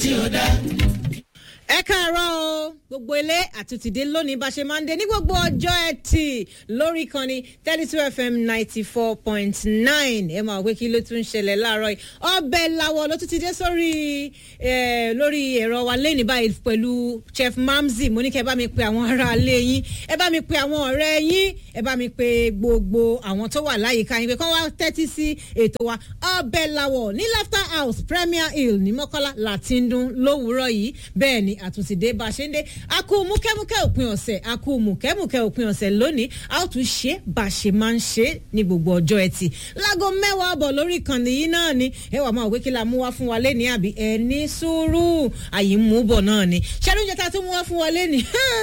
ẹ káàárọ̀ o gbogbo ilé àtúntìdé lónìí bá ṣe máa ń dé ní gbogbo ọjọ́ ẹtì lórí ìkànnì thirty two fm ninety four point nine ẹ máa wé kí ló tún ń ṣẹlẹ̀ láàárọ̀ yìí ọbẹ̀ làwọ̀ ló tún ti dé sórí lórí ẹ̀rọ wa lẹ́nìí báyìí pẹ̀lú chef mamzi mo ní kẹ́ ẹ bá mi pe àwọn ará ilé yín ẹ bá mi pe àwọn ọ̀rẹ́ yín ẹ bá mi pe gbogbo àwọn tó wà láyìíká yín pé kán wá tẹ́tí sí ètò wa ọbẹ̀ làwọ̀ ní laughter house premier hill ní mọ́kọ́lá láti ń dún lówùúrọ̀ yìí bẹ́ẹ̀ ni àtúntìdé bá a ṣe ń dé a kú múkẹ́múkẹ́ òpin ọ̀sẹ̀ a kú múkẹ́múkẹ́ òpin ọ̀sẹ̀ lónìí a ó tún ṣe bá a ṣe máa ń ṣe ní gbogbo ọjọ́ ẹtì láago mẹ́wàá bọ̀ lórí ìkànnì yìí náà ni ẹ wà máa wé kí la mú wá fún wa lẹ́ni àbí ẹ ní sùúrù àyè mú bọ̀ náà ni ṣẹ́ni oúnjẹ tá a tún mú wá fún wa lẹ́ni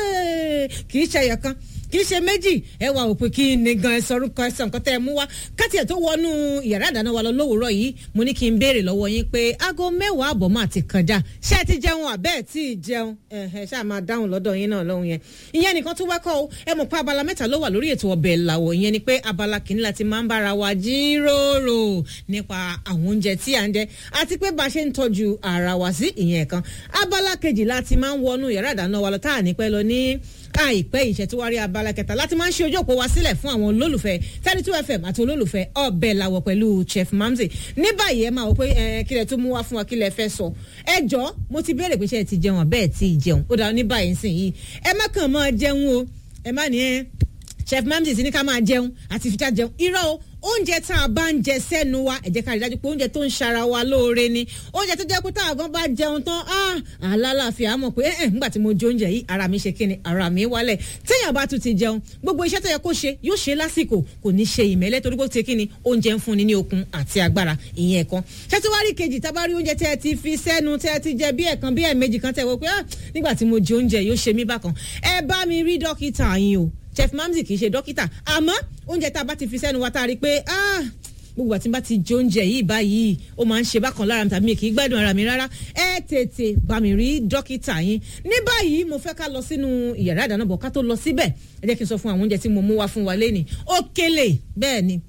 kì í ṣe ẹ̀yọ̀ kan kì í ṣe méjì ẹ wà òpin kí ni gan ẹ sọrú kan ẹsẹ nǹkan tẹ ẹ mú wá káti ẹ tó wọnú yàrá ìdáná wa lọ lówùúrọ̀ yìí mo ní kí n béèrè lọ́wọ́ yín pé aago mẹ́wàá àbọ̀ máa ti kọjá ṣé ẹ ti jẹun àbẹ́ ẹ tí ì jẹun ẹ ṣáà máa dáhùn lọ́dọ̀ yín náà lọ́hùn yẹn ìyẹn nìkan tó wákọ̀ o ẹ mọ̀ pé abala mẹ́ta ló wà lórí ètò ọbẹ̀ làwọ̀ ìyẹn ni pé abala kìíní láti máa ń bára wa jíròrò nípa àwọn oúnjẹ tí à ń jẹ àti pé bá a ṣe ń tọ́jú ara wa sí ìyẹn kan abala kejì láti máa ń wọnú yàrá ìdáná wa lọ tá à ní pẹ́ lọ ní àìpẹ́ ìṣẹ́túwárí abala kẹta láti máa ń ṣe ojú òpó wa sílẹ̀ fún àwọn olólùfẹ́ thirty two fm àti olólùfẹ́ ọbẹ̀ làwọ̀ pẹ̀lú chef mamzi ní báyìí ẹ máa wọ pé ẹ kílẹ̀ tó mú wá fún wa kílẹ̀ fẹ́ sọ ẹ jọ mo ti béèrè pé ṣe ẹ ti jẹun àbẹ́ẹ̀ tí ì jẹun ó dáa ní báyìí sìn yìí ẹ má kàn máa jẹun o ẹ má ní ẹ chef mamzi ti ní ká máa jẹun àti fìjà jẹun irọ́ o oúnjẹ tá a bá ń jẹ sẹ́nu wa ẹ jẹ́ ká rí dájú pé oúnjẹ tó ń ṣara wa lóore ni oúnjẹ tó jẹ́ pé tá a gan bá jẹun tán àlàáfíà mọ̀ pé ẹ̀ ńgbà tí mo jẹ oúnjẹ yìí ara mi ṣe kíni ara mi wálẹ̀ téèyàn bá tún ti jẹun gbogbo iṣẹ́ tó yẹ kó ṣe yóò ṣe lásìkò kò ní ṣe ìmẹ́lẹ́ torí pé ó ti kíni oúnjẹ ń fúnni ní okun àti agbára ìyẹn kan ṣètìwárí kejì tá a bá rí oúnjẹ tẹ́ ẹ ti fi sẹ́nu tẹ́ ẹ ti jẹ bí ẹ̀kan bí ẹ̀mejì kan tẹ́ ẹ wọ pé nígbà tí mo jẹ oúnjẹ yóò ṣe mí bákan ẹ bá mi rí dókítà yín o chef mamzi kì í ṣe dókítà àmọ́ oúnjẹ tá a bá ti fi sẹ́nu wa tá a rí i pé gbogbo àti bá ti jẹ oúnjẹ yìí báyìí ó máa ń ṣe bákan lára mi tàbí mi kì í gbádùn ara mi rárá ẹ tètè bá mi rí dókítà yín ní báyìí mo fẹ́ ká lọ sínú ìyàrá ìdáná bọ̀ ká tó lọ síbẹ̀ ẹ jẹ́ kí n sọ fún àwọn oúnjẹ tí mo mú wá fún wa lẹ́nìí òkèlè bẹ́ẹ̀ ni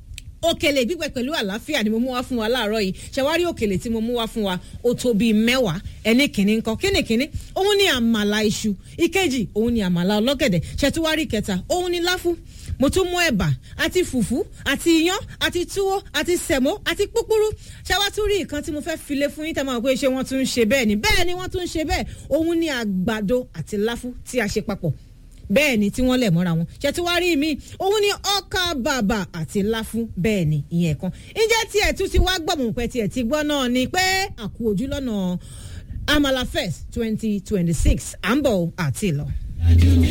òkèlè gbígbẹ pẹ̀lú àlàáfíà ni mo mú wá fún wa láàárọ̀ yìí ṣàwárí òkèlè tí mo mú wá fún wa ó tó bíi mẹ́wàá ẹni kìíní ńkọ kíni kìíní òun ni àmàlà iṣu ìkejì òun ni àmàlà ọlọ́gẹ̀dẹ̀ ṣètúwárí kẹta òun ni láfú mo tún mú ẹ̀bà àti fùfú àti iyán àti túwó àti sẹ̀mó àti púpúrú ṣàwátúrí nǹkan tí mo fẹ́ file fún yín tẹ́ máa pé ṣé wọ́n tún ń ṣe bẹ́ẹ̀ ni bẹ́ẹ̀ ni wọ́n tún ń ṣe bẹ́ẹ̀ òun ni àgbàdo àti láfú tí a ṣe papọ̀ bẹ́ẹ̀ ni tí wọ́n lẹ̀ mọ́ra wọn ṣètò wá rí mi òun ni ọkà bàbà àti láfún bẹ́ẹ̀ ni ìyẹn kan ǹjẹ́ tiẹ̀ tún ti wá gbọ̀mù pẹ́ tiẹ̀ ti gbọ́ náà ni pé àkú ojú lọ́nà amala fest twenty twenty six à ń bọ̀ àti lọ.